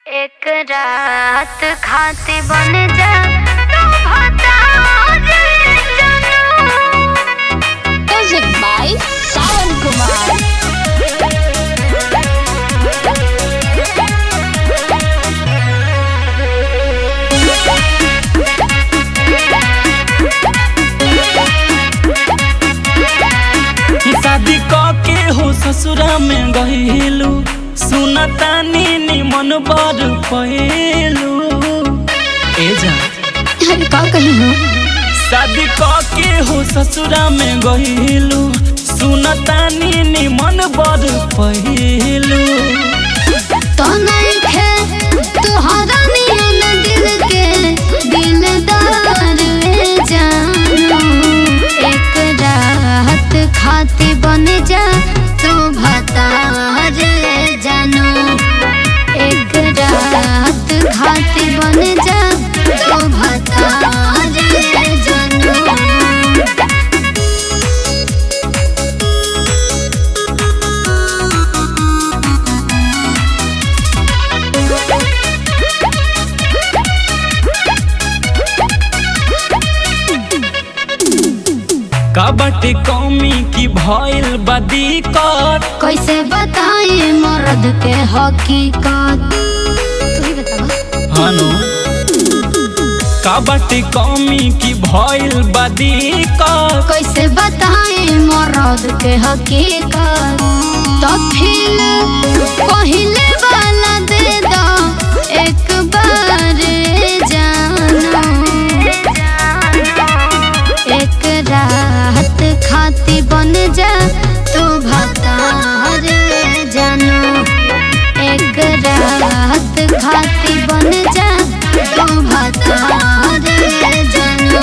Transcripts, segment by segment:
एक रात खाते बन जा तू भतार जानू Music by Sawan Kumar. शादी क के हो ससुरा में गहिलू सुनतानी निमन बर पहेलू ए जा अरे का कही हो शादी क के हो ससुरा में गहिलू सुनतानी निमन बर पहेलू तो नहीं खे तुहरा नियन दिल के दिलदार रे जानू एक रात खाती बन जा तू भतार रे जानू एक रात खाती बन जा तू भतार रे जानू का बाटे कौमी की भइल बदी कर कैसे बताए मर्द के हकीकत तू ही बतावा हनु का बाटे कौमी की भइल बदी कर कैसे बताए मर्द के हकीकत तो फिर पहले वाला दे दो एक बार जानो एक रात खाती बन जा तू भतार जानो एक रात खाती बन जा तू भतार जानो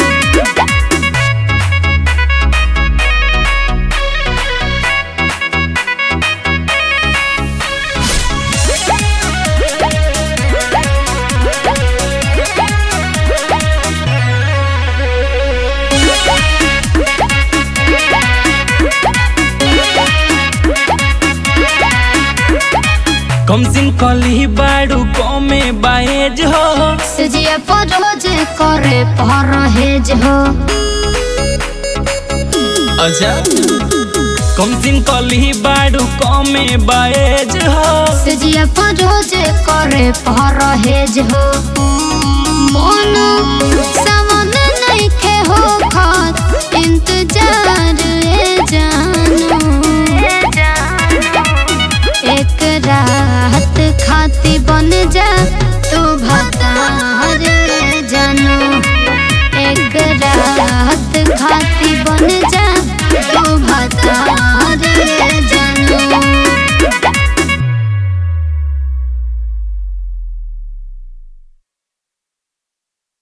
कम सिन कली बाड़ू कमे बाएज हो सजिया पर रोज करे परहेज हो अच्छा कम सिन कली बाड़ू कमे बाएज हो सजिया पर रोज करे परहेज हो मन सावन नहीं के हो खात इंतजार ए जानू एक रात खाती बन जा